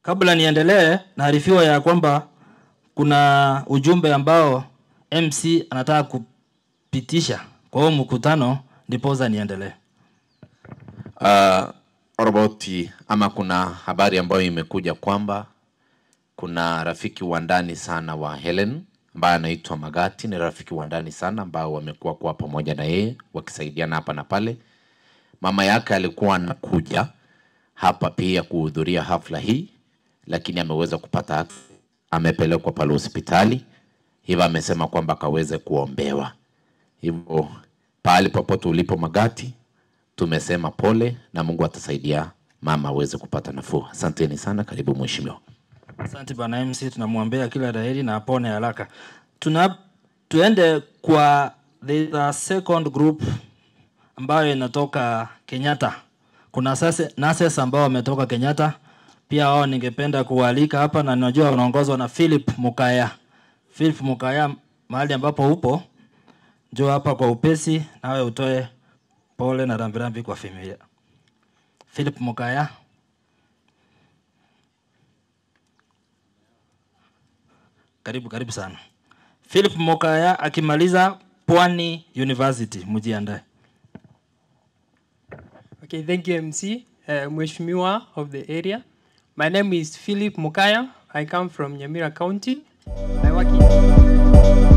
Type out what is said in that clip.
Kabla niendelee, naarifiwa ya kwamba kuna ujumbe ambao MC anataka kupitisha kwa huo mkutano, ndiposa niendelee. Uh, roboti ama kuna habari ambayo imekuja kwamba kuna rafiki wa ndani sana wa Helen ambaye anaitwa Magati. Ni rafiki wa ndani sana ambao wamekuwa kwa pamoja na yeye wakisaidiana hapa na pale. Mama yake alikuwa anakuja hapa pia kuhudhuria hafla hii, lakini ameweza kupata, amepelekwa pale hospitali, hivyo amesema kwamba akaweze kuombewa. Hivyo pahali popote ulipo Magati, tumesema pole na Mungu atasaidia mama aweze kupata nafuu. Asanteni sana, karibu mheshimiwa. Asante bwana MC, tunamwombea kila laheri na apone haraka. Tuna tuende kwa the second group ambayo inatoka Kenyatta. Kuna sasa nurses ambao wametoka Kenyatta, pia wao ningependa kuwaalika hapa, na najua wanaongozwa na Philip Mukaya. Philip Mukaya, mahali ambapo upo, njoo hapa kwa upesi, nawe utoe pole na rambirambi kwa familia. Philip Mukaya. Karibu karibu sana. Philip Mokaya akimaliza Pwani University, mjiandae. Okay, thank you, MC. Uh, Mheshimiwa of the area. My name is Philip Mukaya. I come from Nyamira County. I work in